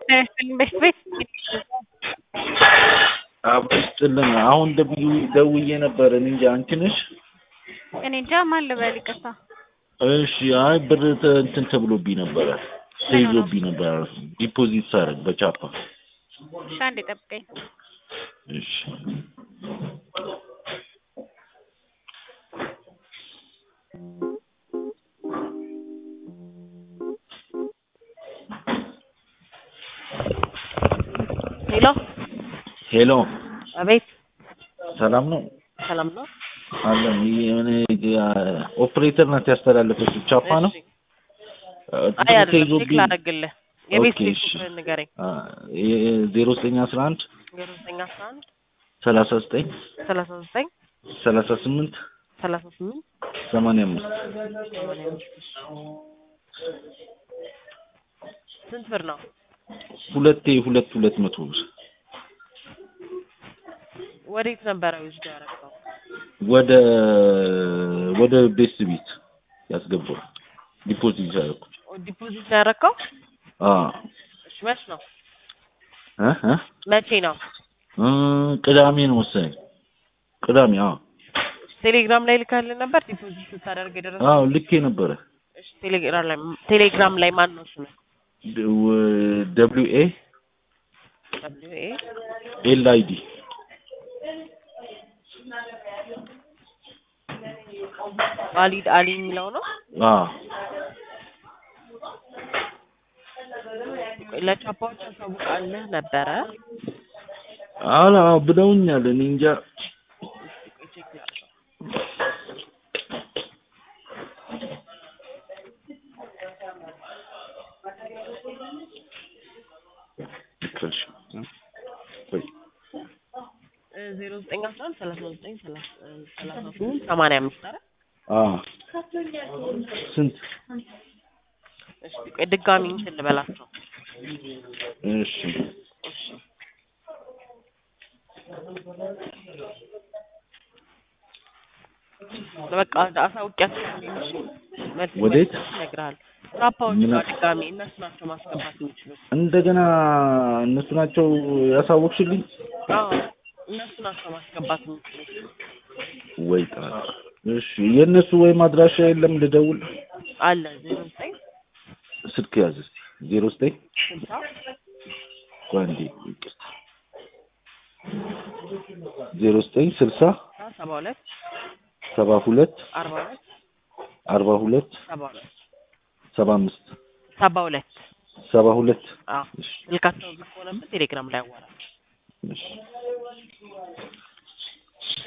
በፊት ቤት አብስጥልን አሁን ደብዩ ደውዬ ነበር። እኔ እንጃ አንቺ ነሽ? እኔ እንጃ ማን ልበል ይቅርታ። እሺ አይ ብር ተ- እንትን ተብሎብኝ ነበረ ተይዞብኝ ነበረ ዲፖዚት ሳደርግ በቻፓ እሺ አንዴ ጠብቀኝ። እሺ ሄሎ ሄሎ አቤት ሰላም ነው ሰላም ነው አለን የሆነ ኦፕሬተር ናት ያስተላለፈችው ቻፓ ነው እሺ። እ, አይ ብር አይደለም ቼክ ተይዞብኝ ላደርግልህ የቤት ኦኬ፣ ቤት እሺ። ቁጥር ንገረኝ ዜሮ ዘጠኝ አስራ አንድ ዜሮ ዘጠኝ አስራ አንድ ሰላሳ ዘጠኝ ሰላሳ ዘጠኝ ሰላሳ ስምንት ሰላሳ ስምንት ሰማንያ አምስት ሰማንያ አምስት ስንት ብር ነው ሁለቴ ሁለት ሁለት መቶ ብር ወዴት ነበረ ውስጥ ያደረገው ወደ ወደ ቤት ቤት ያስገባው ዲፖዚት ያደረኩት ዲፖዚት ነው ያደረገው አ እሺ መች ነው እ እ መቼ ነው እ ቅዳሜ ነው መሰለኝ ቅዳሜ አዎ ቴሌግራም ላይ ልካልን ነበር ዲፖዚት ስታደርግ የደረሰው አዎ ልኬ ነበረ እሺ ቴሌግራም ላይ ቴሌግራም ላይ ማን ነው ስሙ ደብሊው ኤ ደብሊው ኤ ኤል አይ ዲ ዋሊድ አሊ የሚለው ነው አ ለቻፓዎች ያሳውቃልህ ነበረ አላ ብለውኛል እኔ እንጃ እሺ ቆይ ዜሮ ዘጠኝ አስራ አንድ ሰላሳ ዘጠኝ ሰላሳ ሰላሳ ስምንት ሰማንያ አምስት ኧረ አ ስንት እሺ ቆይ ድጋሚ እንትን ልበላቸው እሺ እሺ በቃ አሳውቂያቸው እሺ መልስ ወዴት? ይነግርሃል ቻፓዎች ምን- ጋር ድጋሚ እነሱ ናቸው ማስገባት የሚችሉት እንደገና እነሱ ናቸው ያሳወቅሽልኝ አዎ እነሱ ናቸው ማስገባት የሚችሉት ወይ ጣጣ እሺ የእነሱ ወይም አድራሻ የለም ልደውል አለ ዜሮ ዘጠኝ ስልክ ያዝ እስኪ ዜሮ ዘጠኝ ስልሳ ቆይ አንዴ ይቅርታ ዜሮ ዘጠኝ ስልሳ ሰባ ሁለት ሰባ ሁለት አርባ ሁለት አርባ ሁለት ሰባ ሁለት ሰባ አምስት ሰባ ሁለት ሰባ ሁለት አዎ እሺ ስልካቸው ዝግ ከሆነበት ቴሌግራም ላይ አዋራ እሺ